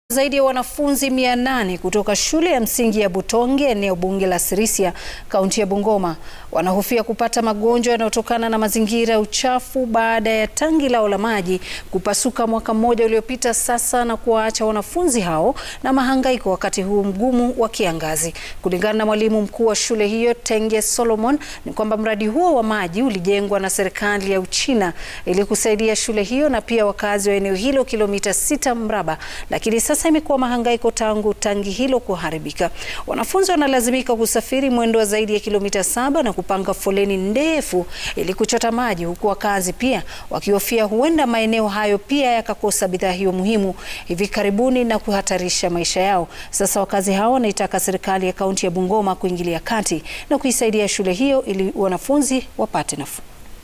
Zaidi ya wanafunzi 800 kutoka shule ya msingi ya Butonge eneo bunge la Sirisia kaunti ya Bungoma wanahofia kupata magonjwa yanayotokana na mazingira ya uchafu baada ya tangi lao la maji kupasuka mwaka mmoja uliopita sasa na kuwaacha wanafunzi hao na mahangaiko wakati huu mgumu wa kiangazi. Kulingana na mwalimu mkuu wa shule hiyo Tenge Solomon, ni kwamba mradi huo wa maji ulijengwa na serikali ya Uchina ili kusaidia shule hiyo na pia wakazi wa eneo hilo kilomita sita mraba, lakini sasa imekuwa mahangaiko tangu tangi hilo kuharibika. Wanafunzi wanalazimika kusafiri mwendo wa zaidi ya kilomita saba na kupanga foleni ndefu ili kuchota maji, huku wakazi pia wakihofia huenda maeneo hayo pia yakakosa bidhaa hiyo muhimu hivi karibuni na kuhatarisha maisha yao. Sasa wakazi hao wanaitaka serikali ya kaunti ya Bungoma kuingilia kati na kuisaidia shule hiyo ili wanafunzi wapate nafuu.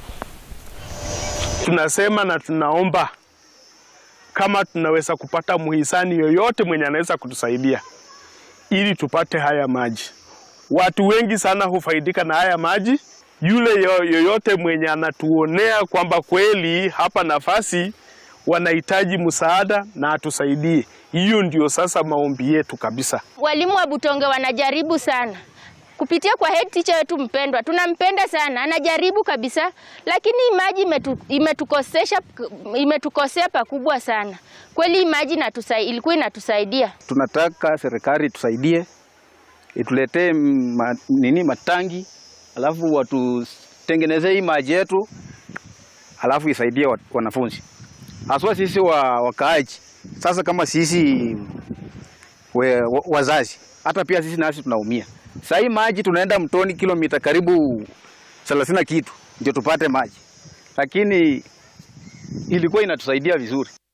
Tunasema na tunaomba kama tunaweza kupata muhisani yoyote mwenye anaweza kutusaidia ili tupate haya maji. Watu wengi sana hufaidika na haya maji. Yule yoyote mwenye anatuonea kwamba kweli hapa nafasi wanahitaji msaada na atusaidie, hiyo ndio sasa maombi yetu kabisa. Walimu wa Butonge wanajaribu sana kupitia kwa head teacher wetu mpendwa, tunampenda sana, anajaribu kabisa, lakini maji imetu, imetukosesha imetukosea pakubwa sana kweli. Maji ilikuwa inatusaidia. Tunataka serikali tusaidie, ituletee ma, nini matangi, alafu watutengenezee hii maji yetu, alafu isaidie wanafunzi haswa sisi wa wakaaji. Sasa kama sisi we, wazazi hata pia sisi nasi tunaumia. Sasa hii maji tunaenda mtoni kilomita karibu thelathini kitu ndio tupate maji, lakini ilikuwa inatusaidia vizuri.